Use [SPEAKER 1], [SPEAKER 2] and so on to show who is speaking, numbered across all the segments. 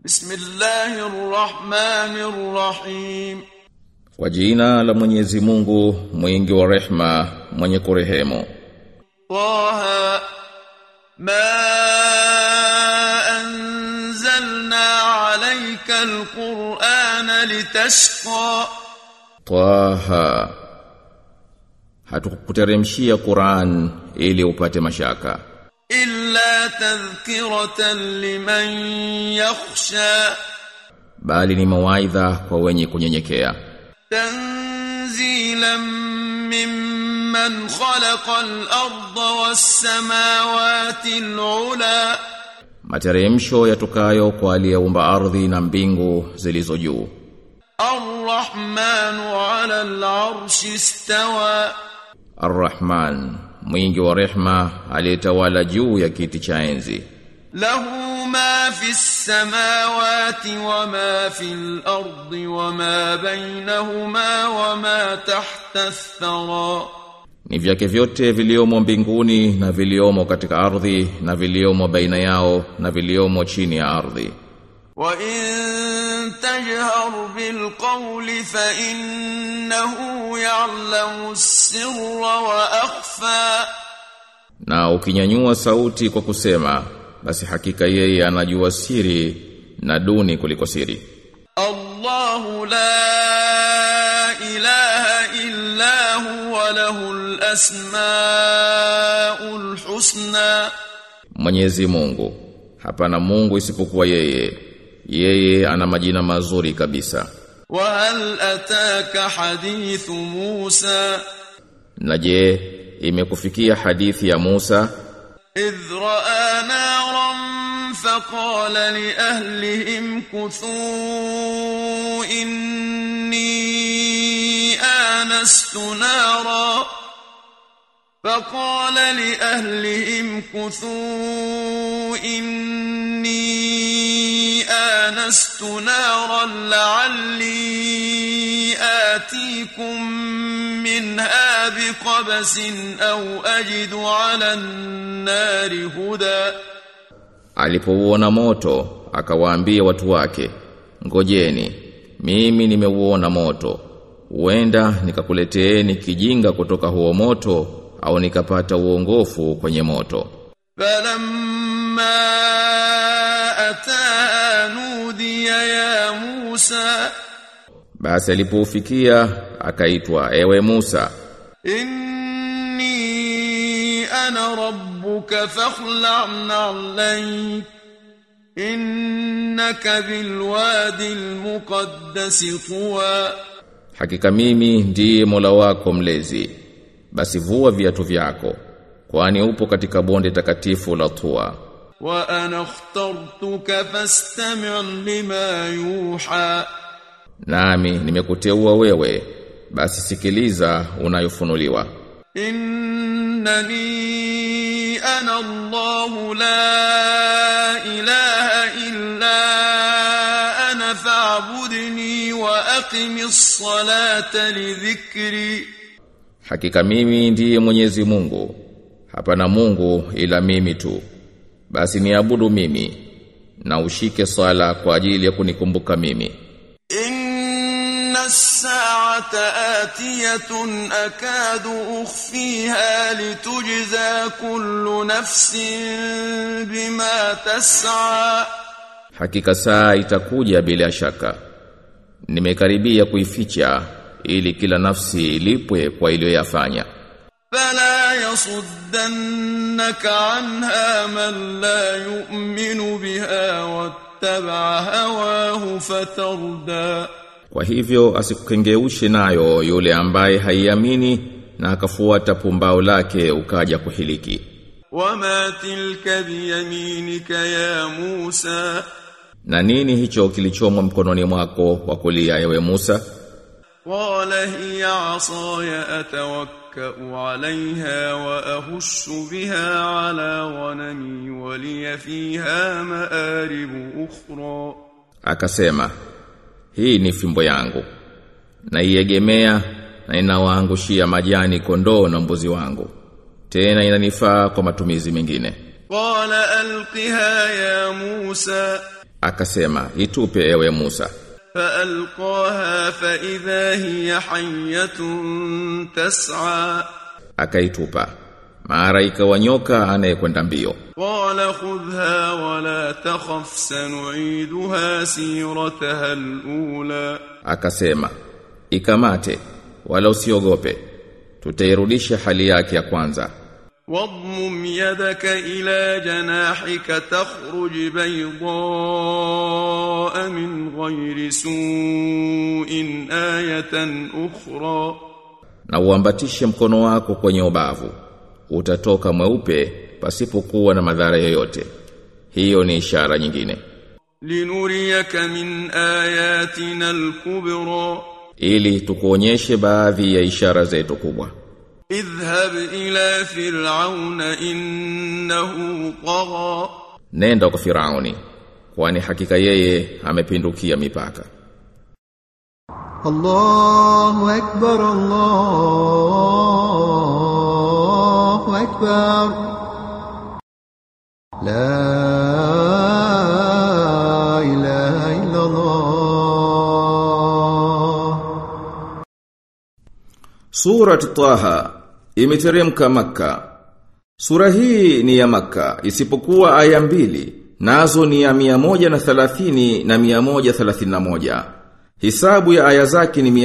[SPEAKER 1] Bismillahir Rahmanir Rahim.
[SPEAKER 2] Kwa jina la Mwenyezi Mungu, mwingi wa rehma, mwenye kurehemu.
[SPEAKER 1] Taha ma anzalna alayka alqur'ana litashqa.
[SPEAKER 2] Taha Hatukukuteremshia Qur'an ili upate mashaka
[SPEAKER 1] illa tadhkiratan liman yakhsha.
[SPEAKER 2] bali ni mawaidha kwa wenye kunyenyekea
[SPEAKER 1] تنزيلا ممن خلق الأرض والسماوات العلى
[SPEAKER 2] Materemsho yatokayo kwa aliyeumba ardhi na mbingu zilizo juu
[SPEAKER 1] الرحمن على العرش استوى
[SPEAKER 2] Ar-Rahman mwingi wa rehma aliyetawala juu ya kiti cha enzi
[SPEAKER 1] له ما في السماوات وما في الأرض وما بينهما وما تحت الثرى
[SPEAKER 2] ni vyake vyote viliomo mbinguni na viliomo katika ardhi na viliomo baina yao na viliomo chini ya ardhi
[SPEAKER 1] وإن تجهر بالقول فإنه يعلم السر وأخفى
[SPEAKER 2] na ukinyanyua sauti kwa kusema basi hakika yeye anajua siri na duni kuliko siri
[SPEAKER 1] الله لا إله إلا هو له الأسماء الحسنى
[SPEAKER 2] Mwenyezi Mungu hapana Mungu isipokuwa yeye yeye ana majina mazuri kabisa
[SPEAKER 1] وهل أتاك حديث موسى
[SPEAKER 2] na je imekufikia hadithi ya Musa
[SPEAKER 1] إذ رأى نارا فقال لأهلهم كثوا إني آنست نارا فقال لأهلهم كثوا إني آنست نارا لعلي آتيكم منها بقبس أو أجد على النار هدى
[SPEAKER 2] alipouona moto akawaambia watu wake ngojeni mimi nimeuona moto huenda nikakuleteeni kijinga kutoka huo moto au nikapata uongofu kwenye moto
[SPEAKER 1] فلما أتاها نودي يا موسى
[SPEAKER 2] basi alipoufikia akaitwa ewe Musa
[SPEAKER 1] إني أنا ربك فاخلع نعليك إنك بالوادي المقدس طوى
[SPEAKER 2] hakika mimi ndiye Mola wako mlezi basi vua viatu vyako kwani upo katika bonde takatifu la Tua
[SPEAKER 1] وأنا اخترتك فاستمع لما يوحى
[SPEAKER 2] nami nimekuteua wewe basi sikiliza unayofunuliwa
[SPEAKER 1] إنني أنا الله لا إله إلا أنا فاعبدني وأقم الصلاة لذكري
[SPEAKER 2] hakika mimi ndiye Mwenyezi Mungu hapana Mungu ila mimi tu basi niabudu mimi na ushike swala kwa ajili ya kunikumbuka mimi
[SPEAKER 1] إن الساعة آتية أكاد أخفيها لتجزى كل نفس بما تسعى
[SPEAKER 2] hakika saa itakuja bila shaka nimekaribia kuificha ili kila nafsi ilipwe kwa iliyoyafanya
[SPEAKER 1] فلا يصدنك عنها من لا يؤمن بها واتبع هواه فتردى
[SPEAKER 2] Kwa hivyo asikukengeushe nayo yule ambaye haiamini na akafuata pumbao lake ukaja kuhiliki.
[SPEAKER 1] وما تلك بيمينك يا موسى
[SPEAKER 2] Na nini hicho kilichomo mkononi mwako wa kulia ewe Musa?
[SPEAKER 1] قال هي عصاي أتوكأ عليها وأهش بها على غنمي ولي فيها مآرب أخرى
[SPEAKER 2] Akasema, hii ni fimbo yangu. Naiegemea na inawaangushia majani kondoo na mbuzi wangu. Tena inanifaa kwa matumizi mengine.
[SPEAKER 1] قال ألقها يا موسى
[SPEAKER 2] akasema itupe ewe Musa
[SPEAKER 1] فألقاها فإذا هي حية تسعى
[SPEAKER 2] akaitupa mara ikawa nyoka anayekwenda mbio
[SPEAKER 1] قال خذها ولا تخف سنعيدها سيرتها الأولى
[SPEAKER 2] akasema ikamate wala usiogope tutairudisha hali yake ya kwanza
[SPEAKER 1] واضمم يدك إلى جناحك تخرج بيضاء من غير سوء آية أخرى
[SPEAKER 2] na uambatishe mkono wako kwenye ubavu utatoka mweupe pasipokuwa na madhara yoyote hiyo ni ishara nyingine
[SPEAKER 1] لنريك من آياتنا الكبرى
[SPEAKER 2] ili tukuonyeshe baadhi ya ishara zetu kubwa
[SPEAKER 1] اذهب إلى فرعون إنه طغى
[SPEAKER 2] nenda kwa Firauni kwani hakika yeye amepindukia mipaka
[SPEAKER 3] الله أكبر الله أكبر لا إله إلا الله
[SPEAKER 2] Surat Taha imeteremka Makka. Sura hii ni ya Makka isipokuwa aya mbili nazo ni ya 130 na 131. Hisabu ya aya zake ni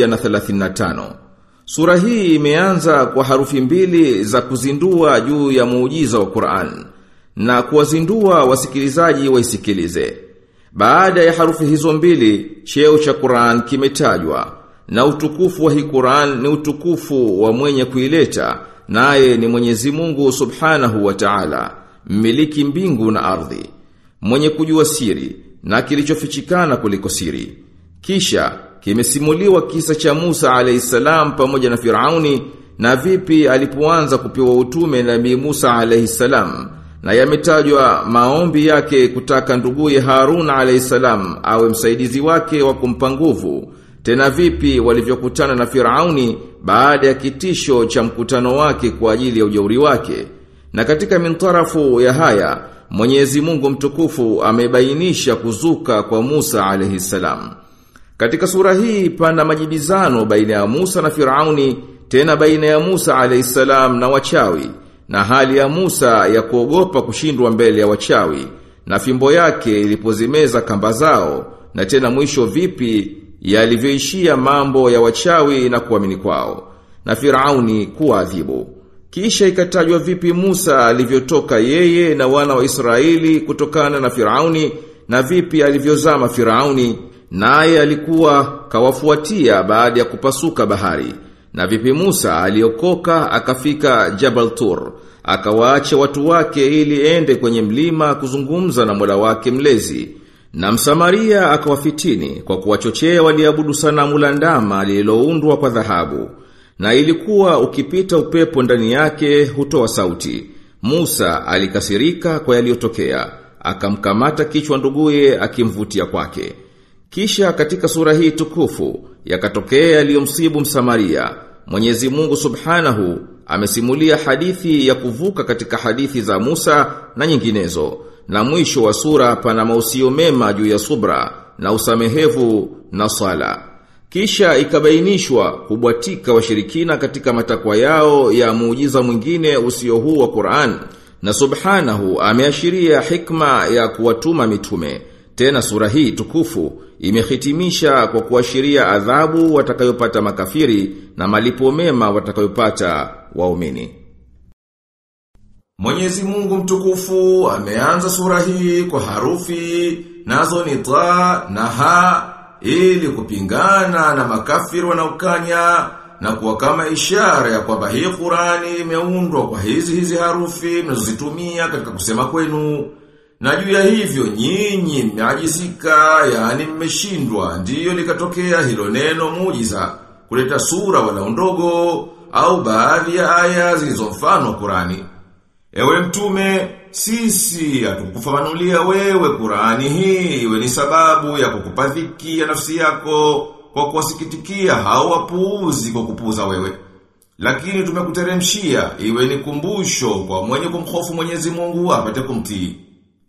[SPEAKER 2] 135. Sura hii imeanza kwa harufi mbili za kuzindua juu ya muujiza wa Qur'an na kuwazindua wasikilizaji waisikilize. Baada ya harufi hizo mbili, cheo cha Qur'an kimetajwa na utukufu wa hii Qur'an ni utukufu wa mwenye kuileta naye ni Mwenyezi Mungu Subhanahu wa Ta'ala, mmiliki mbingu na ardhi, mwenye kujua siri na kilichofichikana kuliko siri. Kisha kimesimuliwa kisa cha Musa alayhisalam pamoja na Firauni na vipi alipoanza kupewa utume Nabii Musa alayhisalam na yametajwa maombi yake kutaka nduguye Harun alayhisalam awe msaidizi wake wa kumpa nguvu tena vipi walivyokutana na Firauni baada ya kitisho cha mkutano wake kwa ajili ya ujauri wake. Na katika mintarafu ya haya, Mwenyezi Mungu mtukufu amebainisha kuzuka kwa Musa alayhi salam. Katika sura hii pana majibizano baina ya Musa na Firauni, tena baina ya Musa alayhi salam na wachawi, na hali ya Musa ya kuogopa kushindwa mbele ya wachawi, na fimbo yake ilipozimeza kamba zao, na tena mwisho vipi yalivyoishia mambo ya wachawi na kuamini kwao na Firauni kuadhibu kisha ikatajwa vipi Musa alivyotoka yeye na wana wa Israeli kutokana na Firauni na vipi alivyozama Firauni naye alikuwa kawafuatia baada ya kupasuka bahari na vipi Musa aliokoka akafika Jabal Tur akawaacha watu wake ili ende kwenye mlima kuzungumza na Mola wake mlezi na Msamaria akawafitini kwa kuwachochea waliabudu sanamu la ndama lililoundwa kwa dhahabu. Na ilikuwa ukipita upepo ndani yake hutoa sauti. Musa alikasirika kwa yaliyotokea, akamkamata kichwa nduguye akimvutia kwake. Kisha katika sura hii tukufu yakatokea yaliyomsibu Msamaria. Mwenyezi Mungu Subhanahu amesimulia hadithi ya kuvuka katika hadithi za Musa na nyinginezo na mwisho wa sura pana mausio mema juu ya subra na usamehevu na sala. Kisha ikabainishwa kubwatika washirikina katika matakwa yao ya muujiza mwingine usio huu wa Qur'an. Na subhanahu ameashiria hikma ya kuwatuma mitume. Tena sura hii tukufu imehitimisha kwa kuashiria adhabu watakayopata makafiri na malipo mema watakayopata waumini. Mwenyezi Mungu mtukufu ameanza sura hii kwa harufi nazo ni ta na ha ili kupingana na makafiri wanaokanya na kuwa kama ishara ya kwamba hii Qurani imeundwa kwa hizi hizi harufi mnazozitumia katika kusema kwenu. Na juu ya hivyo nyinyi mmeajizika, yani mmeshindwa, ndiyo likatokea hilo neno muujiza kuleta sura wala ndogo au baadhi ya aya zilizo mfano wa Qurani. Ewe mtume, sisi hatukufafanulia wewe Qurani hii iwe ni sababu ya kukupa dhiki ya nafsi yako kwa kuwasikitikia hao wapuuzi kwa kupuuza wewe. Lakini tumekuteremshia iwe ni kumbusho kwa mwenye kumhofu Mwenyezi Mungu apate kumtii.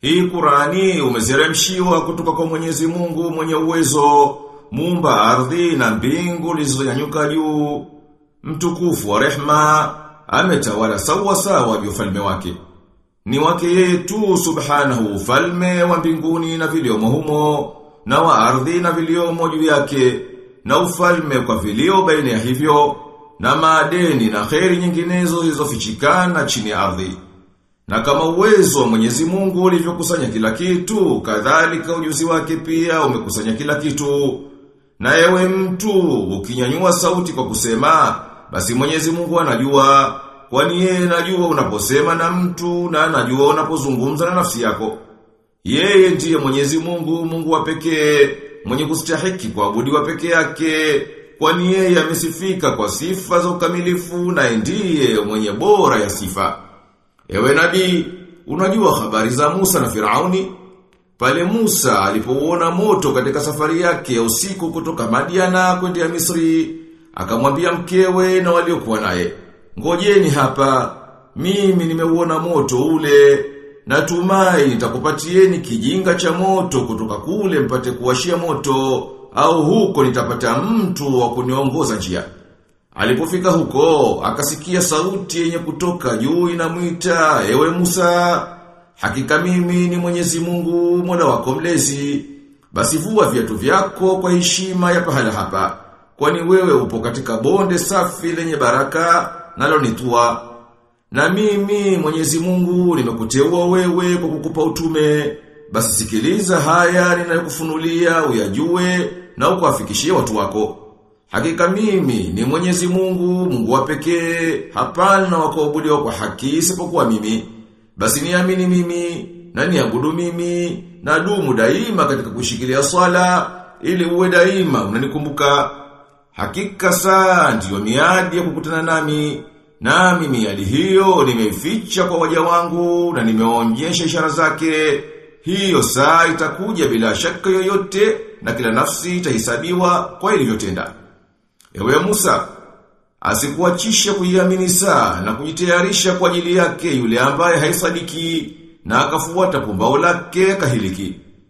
[SPEAKER 2] Hii Qurani umezeremshiwa kutoka kwa Mwenyezi Mungu mwenye uwezo, muumba ardhi na mbingu zilizonyanyuka juu. Mtukufu wa rehma ametawala sawa sawa juu ufalme wake. Ni wake yeye tu subhanahu ufalme wa mbinguni na viliomo humo, na wa ardhi na viliomo juu yake, na ufalme kwa vilio baina ya hivyo, na maadeni na kheri nyinginezo zilizofichikana chini ya ardhi. Na kama uwezo wa Mwenyezi Mungu ulivyokusanya kila kitu, kadhalika ujuzi wake pia umekusanya kila kitu. Na ewe mtu, ukinyanyua sauti kwa kusema, basi Mwenyezi Mungu anajua, kwani yeye anajua unaposema na mtu na anajua unapozungumza na nafsi yako. Yeye ndiye Mwenyezi Mungu, Mungu wa pekee, mwenye kustahiki kuabudiwa pekee yake, kwani yeye amesifika kwa sifa za ukamilifu na ndiye mwenye bora ya sifa. Ewe nabii, unajua habari za Musa na Firauni? Pale Musa alipouona moto katika safari yake ya usiku kutoka Madiana kwenda Misri, akamwambia mkewe na waliokuwa naye, "Ngojeni hapa, mimi nimeuona moto ule, natumai nitakupatieni kijinga cha moto kutoka kule mpate kuwashia moto, au huko nitapata mtu wa kuniongoza njia." Alipofika huko, akasikia sauti yenye kutoka juu inamwita, "Ewe Musa, hakika mimi ni Mwenyezi Mungu, Mola wako mlezi. Basi vua viatu vyako kwa heshima ya pahala hapa, kwani wewe upo katika bonde safi lenye baraka nalo ni tua. Na mimi Mwenyezi Mungu nimekuteua wewe kwa kukupa utume. Basi sikiliza haya ninayokufunulia uyajue na ukawafikishie watu wako." Hakika mimi ni Mwenyezi Mungu, Mungu wa pekee, hapana wa kuabudiwa kwa haki isipokuwa mimi. Basi niamini mimi, na niabudu mimi, na dumu daima katika kushikilia swala, ili uwe daima unanikumbuka. Hakika saa ndiyo miadi ya kukutana nami, nami miadi hiyo nimeificha kwa waja wangu na nimeonyesha ishara zake. Hiyo saa itakuja bila shaka yoyote na kila nafsi itahisabiwa kwa ilivyotenda. Ewe Musa, asikuachisha kuiamini saa na kujitayarisha kwa ajili yake yule ambaye haisadiki na akafuata pumbao lake akahiliki.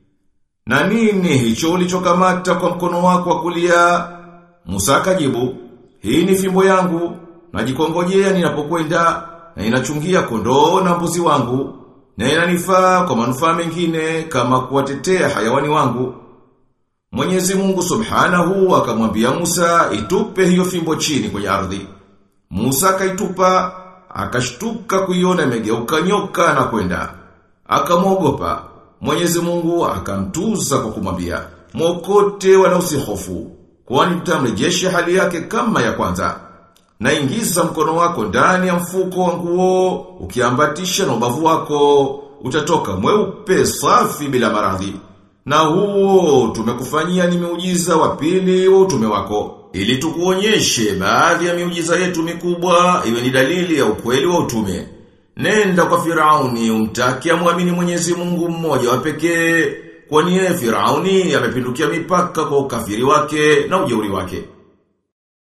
[SPEAKER 2] Na nini hicho ulichokamata kwa mkono wako wa kulia? Musa akajibu, hii ni fimbo yangu, najikongojea ninapokwenda na inachungia kondoo na mbuzi wangu, na inanifaa kwa manufaa mengine kama kuwatetea hayawani wangu. Mwenyezi Mungu Subhanahu akamwambia Musa itupe hiyo fimbo chini kwenye ardhi. Musa akaitupa, akashtuka kuiona imegeuka nyoka na kwenda. Akamwogopa. Mwenyezi Mungu akamtuza kwa kumwambia, "Mwokote wala usihofu, kwani tutamrejesha hali yake kama ya kwanza." Na ingiza mkono wako ndani ya mfuko wa nguo, ukiambatisha na ubavu wako, utatoka mweupe safi bila maradhi. Na huo tumekufanyia ni miujiza wa pili wa utume wako. Ili tukuonyeshe baadhi ya miujiza yetu mikubwa iwe ni dalili ya ukweli wa utume. Nenda kwa Firauni umtaki amwamini Mwenyezi Mungu mmoja wa pekee, kwani yeye Firauni amepindukia mipaka kwa ukafiri wake na ujeuri wake.